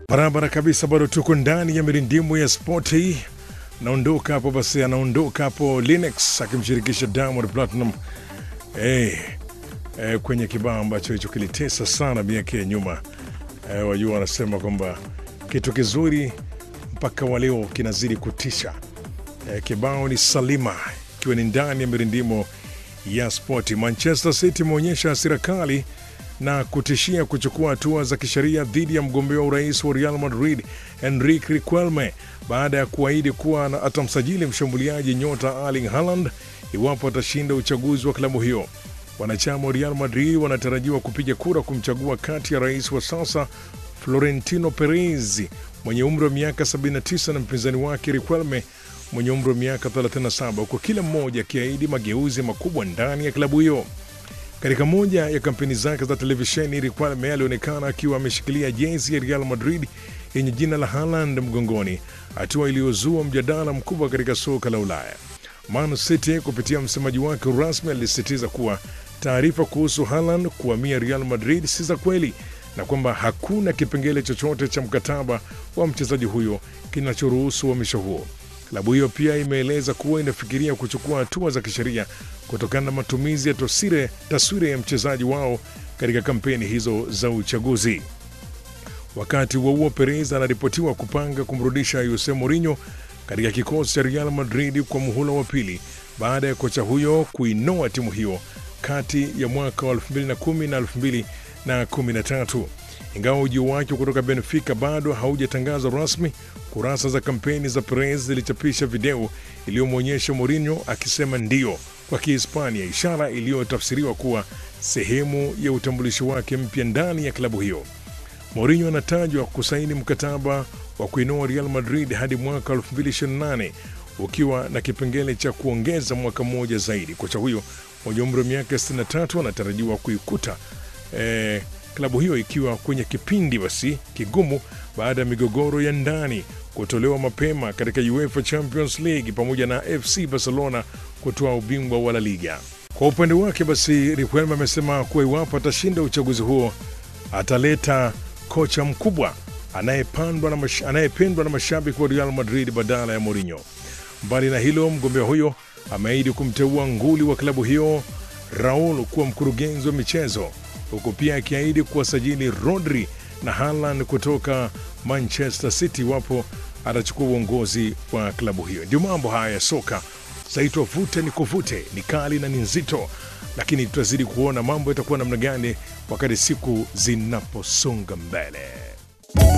Barabara kabisa, bado tuko ndani ya mirindimu ya spoti. Naondoka hapo basi, anaondoka hapo Linux akimshirikisha Diamond Platinum hey, eh, kwenye kibao ambacho hicho kilitesa sana miaka ya nyuma. Eh, wajua wanasema kwamba kitu kizuri mpaka wa leo kinazidi kutisha. Eh, kibao ni Salima ikiwa ni ndani ya mirindimo ya spoti. Manchester City imeonyesha hasira kali na kutishia kuchukua hatua za kisheria dhidi ya mgombea wa urais wa Real Madrid Enrique Riquelme baada ya kuahidi kuwa atamsajili mshambuliaji nyota Erling Haaland iwapo atashinda uchaguzi wa klabu hiyo. Wanachama wa Real Madrid wanatarajiwa kupiga kura kumchagua kati ya rais wa sasa Florentino Perez mwenye umri wa miaka 79 na mpinzani wake Riquelme mwenye umri wa miaka 37 huku kila mmoja akiahidi mageuzi makubwa ndani ya klabu hiyo. Katika moja ya kampeni zake za televisheni, Riquelme alionekana akiwa ameshikilia jezi ya Real Madrid yenye jina la Haaland mgongoni, hatua iliyozua mjadala mkubwa katika soka la Ulaya. Man City kupitia msemaji wake rasmi alisisitiza kuwa taarifa kuhusu Haaland kuhamia Real Madrid si za kweli na kwamba hakuna kipengele chochote cha mkataba wa mchezaji huyo kinachoruhusu uhamisho huo. Klabu hiyo pia imeeleza kuwa inafikiria kuchukua hatua za kisheria kutokana na matumizi ya tosire, taswira ya mchezaji wao katika kampeni hizo za uchaguzi. Wakati huo huo, Perez anaripotiwa kupanga kumrudisha Jose Mourinho katika kikosi cha Real Madrid kwa muhula wa pili baada ya kocha huyo kuinoa timu hiyo kati ya mwaka wa 2010 na 2013. Ingawa ujio wake kutoka Benfica bado haujatangazwa rasmi, kurasa za kampeni za Perez zilichapisha video iliyomwonyesha Mourinho akisema ndio kwa Kihispania, ishara iliyotafsiriwa kuwa sehemu ya utambulisho wake mpya ndani ya klabu hiyo. Mourinho anatajwa kusaini mkataba wa kuinoa Real Madrid hadi mwaka 2028 ukiwa na kipengele cha kuongeza mwaka mmoja zaidi. Kocha huyo mwenye umri wa miaka 63 anatarajiwa kuikuta eh, klabu hiyo ikiwa kwenye kipindi basi kigumu baada ya migogoro ya ndani kutolewa mapema katika UEFA Champions League pamoja na FC Barcelona kutoa ubingwa wa La Liga. Kwa upande wake basi, Riquelme amesema kuwa iwapo atashinda uchaguzi huo ataleta kocha mkubwa anayependwa na, mash, anayependwa na mashabiki wa Real Madrid badala ya Mourinho. Mbali na hilo, mgombea huyo ameahidi kumteua nguli wa klabu hiyo Raul kuwa mkurugenzi wa michezo huku pia akiahidi kuwasajili Rodri na Haaland kutoka Manchester City iwapo atachukua uongozi wa klabu hiyo. Ndio mambo haya ya soka zaitwa vute ni kuvute, ni kali na ni nzito, lakini tutazidi kuona mambo yatakuwa namna gani wakati siku zinaposonga mbele.